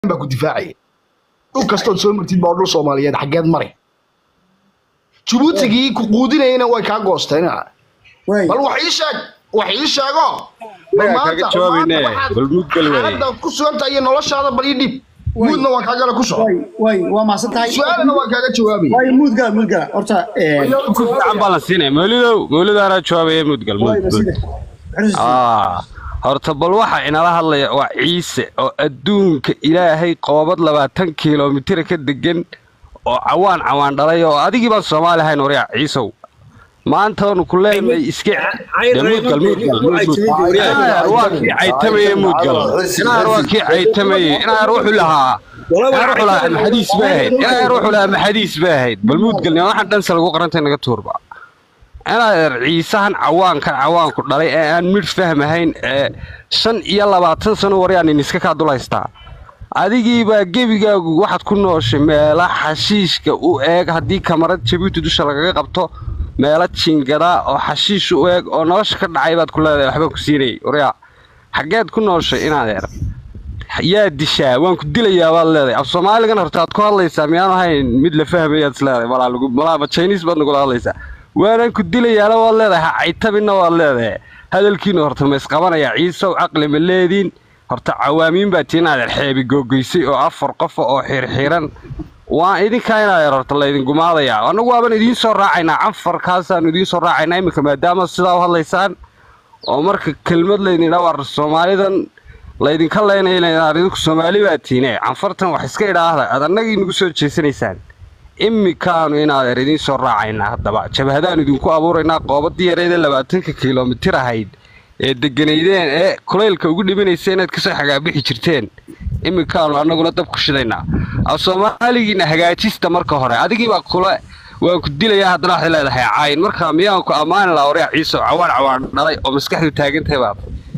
baa ku difaacaya dhul kastood soo martid baa dhul soomaaliyeed xaggeed mare jabuutigii ku quudinayana way kaa goosteen way bal wax ii sheeg wax ii sheego bal Inaga maanta- kaga jawaabayne, maanta waxaad bal mud gal waaye. xaaladda ku suganta iyo noloshaada bal ii dhib muudna waan kaagala ku soco way way waa mahadsan tahay su-aalana waan kaaga jawaabaya way muud gala muud gala horta een, ku fiican baa la siinaya mawlidow mawlidaana jawaabaya mudgal way mud maside ah horta bal waxa inala hadlaya waa ciise oo adduunka ilaahay qoobad labaatan kilomitir ka degan oo cawaan cawaan dhalay oo adigii baan soomaali ahayn waryaa ciisow maanta waanu ku leenahay iska de mudgal mudgal inaar waa kii caytamaye mudgal inaar waa kii caytamaye inaar wuxuu lahaa inaar wuxuu lahaa maxadiis bay ahayd inaar wuxuu lahaa maxadiis bay ahayd bal mudgal waxaan dhanse lagu qarantay naga tuurba inaad ciisahan cawaankan cawaanku dhalay ee aan midh fahmahayn ee shan iyo labaatan sano waryaanin iska kaa dul haystaa adigiibaa gebigaagu waxaad ku nooshay meela xashiishka u eeg haddii kamarad jabuuti dusha lagaga qabto meelo jingadaa oo xashiish u eeg oo nolosha ka dhacay baad ku leedahay waxbaan ku siinayay waryaa xaggeed ku nooshay inaadeer yaa dishaa waan ku dilayaa baad leedahay af soomaaligan horta aad ku hadlaysaa miyaanu ahayn mid la fahmayaad is leedahay malaa lagu malaaba chinese baad nagula hadlaysaa waanaan ku dilayaana waad leedahay ha caytabinna waad leedahay hadalkiina horta ma isqabanayaa ciisow caqli ma leediin horta cawaamiin baa tii inaadeer xeebi googoysay oo afar qofa oo xirxiran waa idinkaa inaadeer horta laydin gumaadayaa annagu waaban idiin soo raacaynaa canfarkaasaanu idiin soo raacaynaa iminka maadaama sidaa u hadlaysaan oo marka kelmad laydin idhaa war soomaalidan laydinka leynaya inaad idinku soomaali baa tiine canfartan wax iska idhaahda aad annagii nagu soo jeesanaysaan imikaanu inaadeer idiin soo raacaynaa haddaba jabhadaanu idinku abuuraynaa qoobadii yareed ee labaatanka kilomitir ahayd ee deganaydeen ee kulaylka ugu dhimanaysa inaad kasoo xagaabixi jirteen imikaanu annaguna dab ku shidaynaa af soomaaligiina hagaajista marka hore adigiibaa kule waan ku dilayaa haddana waxay leedahay caayin marka miyaan ku ammaani laha waryaa ciiso cawaan cawaan dhalay oo maskaxdu taagantahay baad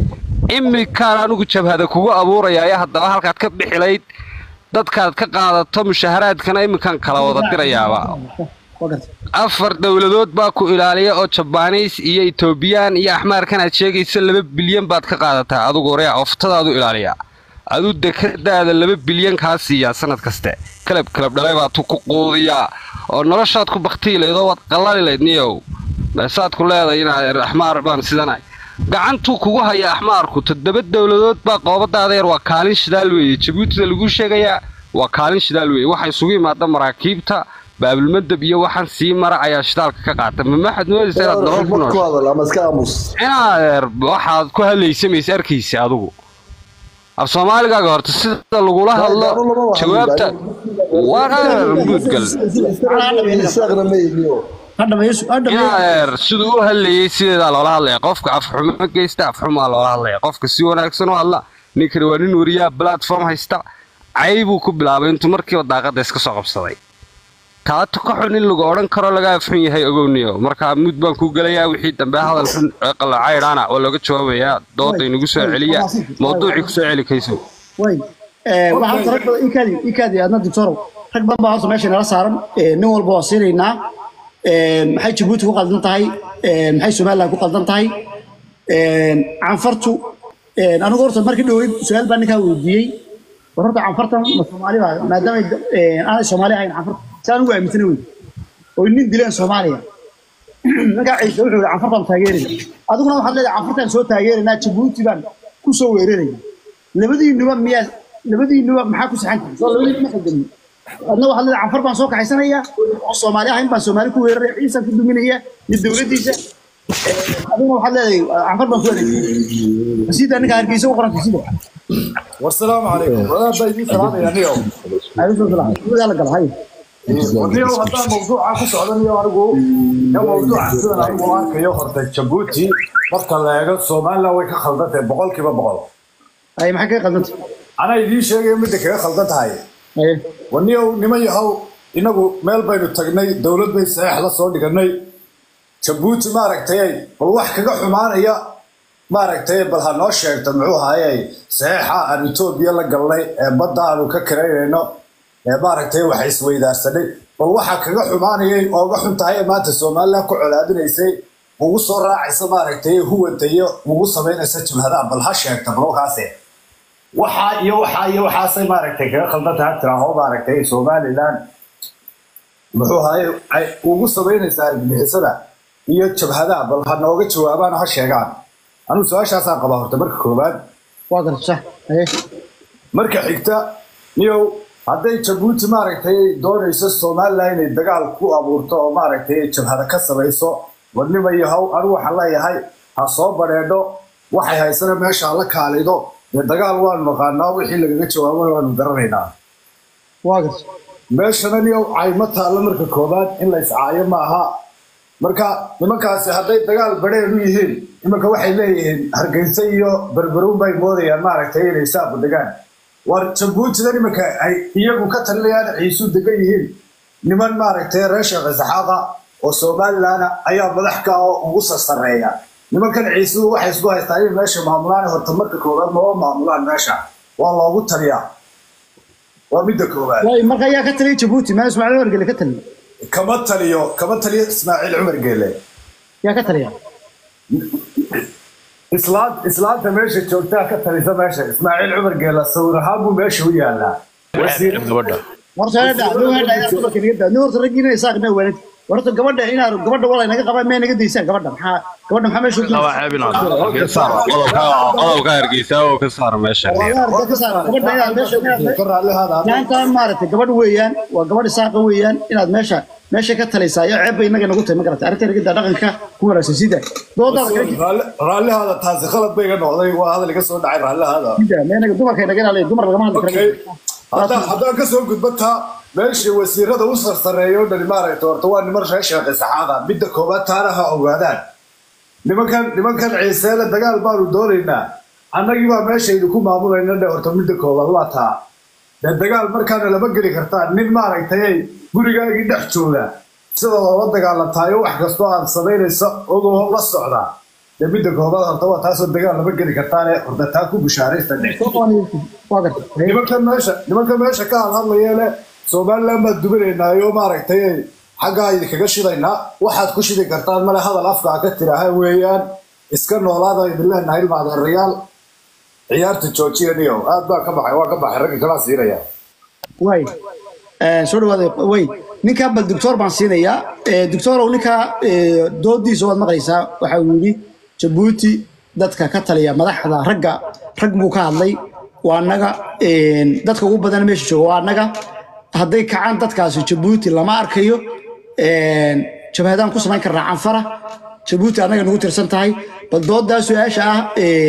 imikaan anigu jabhada kugu abuuraya ayaa haddaba halkaad ka bixilayd dadkaad ka qaadato mushaharaadkana iminkaan kala wada dirayaaba waa garta afar dowladood baa ku ilaaliya oo jabaanis iyo etoobiyaan iyo axmaarkan aad sheegaysa laba bilyan baad ka qaadataa adugu waryaa oftadaadu ilaaliya aduu dekadaada laba bilyan kaa siiyaa sanad kaste kalab kalab dhalay baad ku quudiyaa oo noloshaad ku baktiilayd oo waad qallali layd niyow meesaad ku leedahay inaad axmaar baan sidanahay gacantuu kugu haya axmaarku toddoba dowladood baa qoobadaada yar waa kaalin shidaal weeye jabuutida laguu sheegayaa waa kaalin shidaal weeye waxaa isugu yimaada maraakiibta baabilmadab iyo waxaan sii mara ayaa shidaalka ka qaata ma maxaad moodaysa inaad nolol ku noosho inaadeer waxaad ku hadlaysamaysa arkaysa adigu af soomaaligaaga horta sida lagula hadlo jawaabta waan adeer muudgal ha dhameeyo ha dhameeyo inaadeer siduu u hadlayay sideedaa loola hadlaya qofka afxumo geysta afxumaa loola hadlaya qofka si wanaagsan u hadla ninkani waa nin wariyaa platform haysta caybuu ku bilaabay intuu markiiba daaqadda iska soo qabsaday taato ka xun in lagu odhan karo laga afxun yahay ogowniyo markaa mud baan ku gelayaa wixii dambe hadal xun ee qallacaydhaana waa looga jawaabayaa dooda inagu soo celiya mawduucii kusoo celi kayso way ee waxaa rag badan ikaadi ikaadi adna doctorow rag badan baa horta meesha nala saaran ee nin walba waa siinaynaa ee maxay jabuuti ku qaldan tahay ee maxay somaliland ku qaldan tahay ee canfartu ee anigu horta markii dhaweyd su-aal baa ninkaa weydiiyey war horta canfartan ma soomaali baa maadaama ee aanay soomaali ahayn canfarta si aan ugu aaminsana wey oo nin dileen soomaaliya ninkaa ciise wuxuu yihi canfartaan taageerayna adiguna waxaad leedahay canfartaan soo taageeraynaa jabuuti baan ku soo weerarayna labadiinuba miyaa labadiinuba maxaa ku saxan tahay soo labadiinuba ma xilgamin adna waxaad leedahay canfar baan soo kaxaysanaya oo soomaali ahayn baan soomaali ku weeraraya ciisaan ku duminaya iyo dowladdiisa adiguna waxaad leedahay canfar baan ku adeegsanaya sida ninka hargeysa u qoranta sida والسلام عليكم ولا بايدين سلام يا نيو alaykum salaam gudaha la gala hay ونيو هذا موضوع ku socdanayo anigu ya موضوع sidan anigu arkayo horta Djibouti marka la eego Soomaaliland way ka khaldantahay boqolkiiba boqol ay maxay ka qaldantay ana idiin sheegay mid kaga khaldan tahay ay waniyo niman yahow inagu meel baynu tagnay dowlad bay saxiix la soo dhiganay Djibouti maaragtay bal wax kaga xumaanaya maaragtay bal ha noo sheegto muxuu haayay saxiixa aan Ethiopia la galnay ee badda aanu ka kareynayno ee maaragtay waxa isweydaarsanay bal waxa kaga xumaanayay oo uga xun tahay maanta Soomaaliland ku colaadinaysay ugu soo raacaysa maaragtay huwanta iyo ugu samaynaysa jabhadaha bal ha sheegta bal kaase waxaa iyo waxaa iyo waxaasay maaragtay kaga khaldan tahay tiraaho maaragtay somaliland muxuu ahaye ay ugu samaynaysaa argagixisada iyo jabhadaha bal ha nooga jawaabaan ha sheegaan anigu su-aashaasaan qabaa horta marka koowaad waa garta sax haye marka xigta niyow hadday jabuuti maaragtay doonayso somaliland inay dagaal ku abuurto oo maaragtay jabhada ka samayso warnima iyo haw anigu waxaan leeyahay ha soo badheedho waxay haysana meesha ha la kaalido dee dagaal waanu naqaanaa wixii lagaga jawaabo waanu garanaynaa waa garta meeshana niyow cayma taalla marka koowaad in la iscaayo ma aha marka nimankaasi hadday dagaal badheer u yihiin imanka waxay leeyihiin hargeysa iyo berberuun bay moodayaan maaragtay inay saabu degaan war jabuutida nimanka ay iyagu ka talinayaan ciisu degan yihiin niman maaragtay reer sheekh isaxaaqa oo somaliland ayaa madax ka oo ugu sasareeya nimankan ciisuhu waxay isku haystaan in meesha maamulaan horta marka koowaad maba maamulaan meesha waa loogu taliyaa waa midda koowaad waay marka ayaa ka taliya jabuuti maa ismaaciil wargele ka taliya kama taliyo kama taliyo ismaaciil cumar geele yaa ka taliya islaant islaanta meesha joogtaa ka talisa meesha ismaaciil cumar geela sawir ahaan buu meesha u yaalaa wasiir gabadha horta hadha nin hadha ayaa dumarka naga daa nin horta raggiina isaaqna waalid horta gabadha inaa gabadha walay naga qabaan may naga daysaan gabadha maxaa gabadha maxaa meesha ku waa ceebin ka saar qodobka qodobka hargeysa oo ka saar meesha Walaal, ka saar gabadha inaad meesha inaad ka raallihaada maanta maaragtay gabadh weeyaan waa gabadh isaaqa weeyaan inaad meesha meesha ka talaysaa iyo ceeb bay inaga nagu tahay ma garata arrinta naga daa dhaqanka ku wanaagsan sida doodaada kala Raalli- raallihaada taasi khalad bay iga noqday waa hadal iga soo dhacay raallihaada jida meenaga dumarka naga ilaaliya dumar lagama hadli Okay. karo haddaan haddaan ka soo gudbo taa meeshii wasiirada u sarsareeya oo dhani maaragta horta waa niman reer sheekh isaxaaqa midda koowaad taana ha ogaadaan nimankan nimankan ciiseele dagaal baanu doonaynaa annagii baa meeshaydu ku maamulayna dhe horta midda koowaad waa taa dee dagaal markaana lama geli kartaan nin maaragtay gurigaagii dhex jooga sida loola dagaalamtaayo wax kastoo aad samaynaysa ogoo la socdaa dee midda koowaad horta waa taasoo dagaal lama geli kartaane horta taa ku bishaaraysta dhe waa garta nimankan meesha nimankan meesha ka hadhadlaya le somaliland baad dubanaynaayo maaragtay xaggaa idinkaga shidaynaa waxaad ku shidi kartaan male hadal afkaa ka tiraaha weeyaan iska noolaada idin leenahay ilmaadeerayaal ciyaarta joojiya niyo aad baa ka baxay waa ka baxay ragga kalaa siinaya way soo dhawaada way ninkaa bal doctor baan siinayaa doctorow ninkaa doodiisa waad maqlaysaa waxa uu yidhi jabuuti dadka ka taliya madaxda ragga rag buu ka hadlay waa annaga dadka ugu badan meesha jooga waa annaga hadday kacaan dadkaasi jabuuti lama arkayo jabhadaan ku samayn karnaa canfara jabuuti annaga nagu tirsan tahay bal doodaa su-aasha ah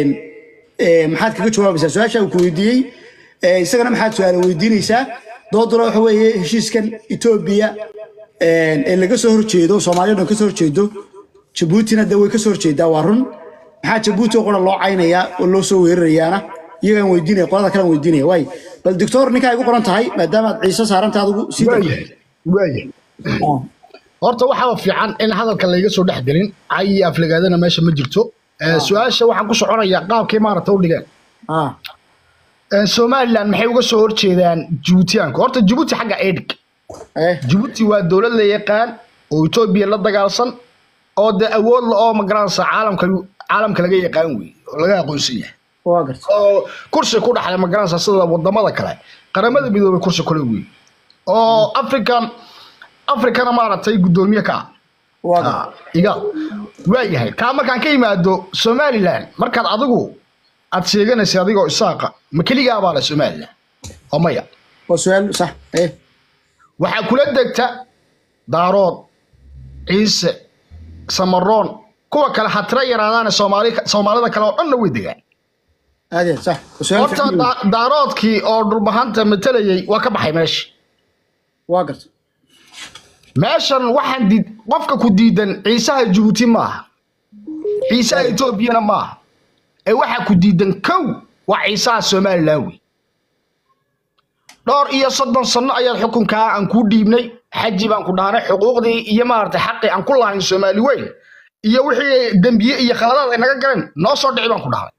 maxaad kaga jawaabaysaa su-aasha uu ku weydiiyey isagana maxaad su-aala weydiinaysaa dooduna waxa weeye heshiiskan etoobiya ee laga soo horjeedo soomaaliya dhan ka soo horjeedo jabuutina de way ka soo horjeedaa waa run maxaa jabuuti oo qura loo caynayaa oo loo soo weerarayaana iyagaan weydiinaya qolada kalean weydiinaya waay bal doctor ninkaa igu qoran tahay maadaama aad ciise saaranta adigu sii waayahay waayahay horta waxaa fiican in hadalka layga soo dhex gelin cay iyo aflagaadana meesha ma jirto Eh, su-aasha waxaan ku soconayaa qaabkay maaragta u dhigeen ah Eh, somaliland maxay uga soo horjeedaan jibuutiyaanka horta jibuuti xagga edhig eh jibuuti waa dowlad la yaqaan oo etoobiya la dagaalsan oo de awood la oo magaranaysa caalamka caalamka laga yaqaan wey oo laga aqoonsan yahay waa garta oo kursi ku dhaxlay magaranaysa sida wadamada kale qaramada midoobay kursi kule wey oo african africana maaragtay guddoomiye ka ah waa garta Ah, iga waayahay kaa markaan ka yimaado somaliland markaad adigu aad sheeganaysa adigoo isaaqa ma keligaa baa le somaliland oo maya waa su-aal sax eh waxaa kula degta daarood ciise samaroon kuwa kale ha tira yaraadaane soomaali soomaalida kale oo dhanna way degaan aad iyo aad sax waa su-aal horta fiican wey. da- daaroodkii oo dhulbahanta matalayay waa ka baxay meesha waa garta meeshan waxaan diid qofka ku diidan ciisaha jabuuti maaha ciisaha etoobiyana maaha ee waxaa ku diidan kow waa ciisaha somaliland wey dhowr iyo soddon sano ayaad xukunkaa aan kuu dhiibnay xaji baan ku dhaanay xuquuqdii iyo maaragtay xaqii aan ku lahayn soomaali weyn iyo wixii dembiye iyo khaladaad ay naga galeen noo soo dhici baan ku dhahnay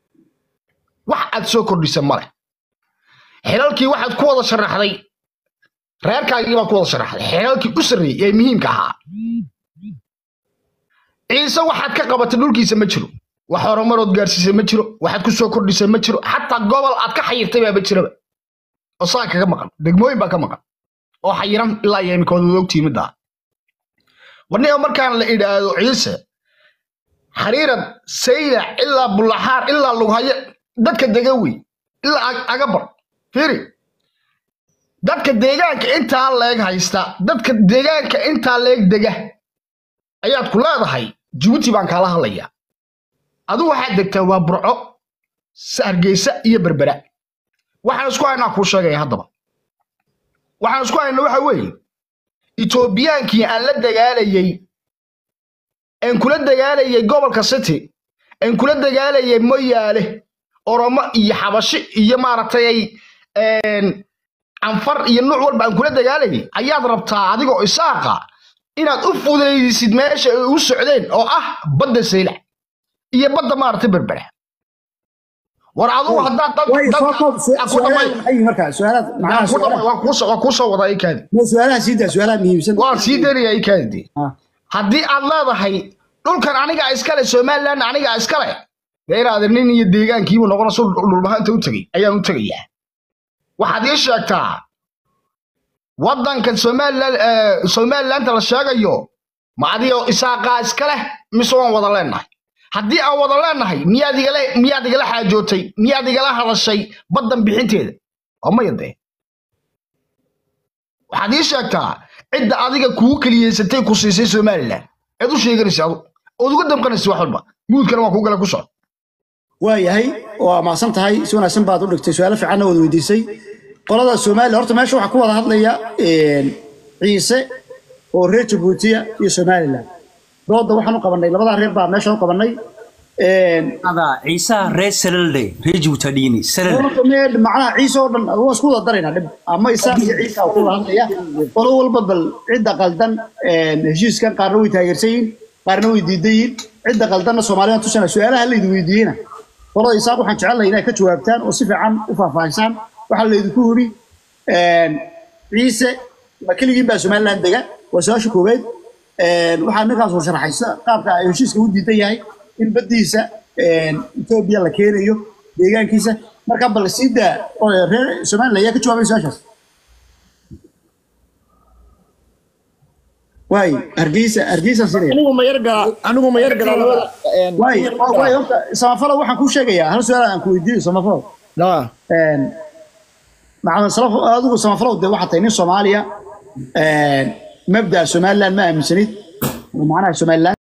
wax aad soo kordhisa male xilalkii waxaad ku wada sharaxday reerkaagii baa ku wada sharaxday xeelkii u sarreeyey ee muhiimka ahaa ciise waxaad ka qabatay dhulkiisa ma jiro wax horumarood gaarsiisay ma jiro waxaad ku soo kordhisay ma jiro xataa gobol aad ka xayirtay baaba jiraba oo saa kaga maqan degmooyin baa ka maqan oo xayiran ilaa iyo imika wada ogtihi middaa warniga markaan la idhaahdo ciise xariirad saylac ilaa bulaxaar ilaa lughayo dadka dega wey ilaa Ag- agabar fiiri dadka deegaanka intaa leeg haysta dadka deegaanka intaa leeg dega ayaad ku leedahay jibuuti baan kaala hadlayaa adigu waxaad degtaa waa burco S- hargeysa iyo berbera waxaan isku haynaa kuu sheegaya haddaba waxaan isku haynaa waxa weeye etoobiyaankii aan la dagaalayey aan kula dagaalayay gobolka city aan kula dagaalayay moyaale oromo iyo xabashi iyo maaragtay ay een, canfar iyo nuuc walba aan kula dagaalayay ayaad rabtaa adigoo isaaqa inaad u fudaydisid meesha ay u socdeen oo ah badda saylac iyo badda maaragtay berbera war adugu haddaad dad- way soo koob dad- aan ku dhamay- su'aalaha maxay yihiin markaa su'aalaad aan macnaha ku dhamay- su'aalaha waan kuu soo- waan kuu soo wadaa ikaadi ma su'aalaha sii daa su'aalaha muhiimsan waan sii daynaya ikaadi Ah. haddii aad leedahay dhulkan aniga iskale somalilan aniga iskale dee inaad nin iyo deegaankiibu noqona su dhulbahanta u tegey ayaan u tegayaa waxaad ii sheegtaa waddankan somalilan eh, somalilanta la sheegayo ma adigoo isaaqaa iskale mise waan wada leenahay haddii aan wada leenahay miyaad igala miyaad igala xaajootay miyaad igala hadashay baddan bixinteeda oo maya dee waxaad ii sheegtaa cidda adiga kugu keliyeysatay ku siisay somalilan eed u sheeganaysa adu ood uga damqanaysa wax walba guudkana waa kuu gala ku socda waayahay waa mahadsan tahay si wanaagsan baad u dhigtay su-aalo fiicanna waad weydiisay qolada soomaaliya horta meesha waxaa ku wada hadlaya een, ciise oo reer jabuutiya iyo somalilan dooda waxaan u qabanay labadaa reer baa meesha u qabanay een, هذا عيسى ريس سللدي ريجو تديني سلل horta mee macnaha ciise oo dhan waa isku wada daraynaa dhib ama isaaq iyo ciise aa ku wada hadlaya qolo walba bal cidda qaldan een, heshiiskan qaarna way taageersan yihiin qaarna way diidan yihiin cidda qaldanna soomaaliyaan tusana su-aalaha laydi weydiiyena qolada isaaq waxaan jecelnahay inay ka jawaabtaan oo si fiican u faahfaahisaan waxaa laydinku yidhi een, ciise ma keligiin baa somaliland dega waa su-aasha koowaad een, waxaa ninkaas uu sharaxay sida qaabka ay heshiiska u diidan yahay in baddiisa een, etoobiya la keenayo deegaankiisa marka bal sii daa oo reer somaliland ayaa ka jawaabay su-aashaas waay hargeysa hargeysa sinaya anigu ma yar galaa anigu ma yar galaa labada een, waay waay horta samafalo waxaan kuu sheegayaa hal su-aal aan ku weydiiyo samafalo لا een maxamed salaf adigu samafalow dee waxaa tahay nin soomaaliya een mabda'a somaliland ma aaminsanid oo macnaha somaliland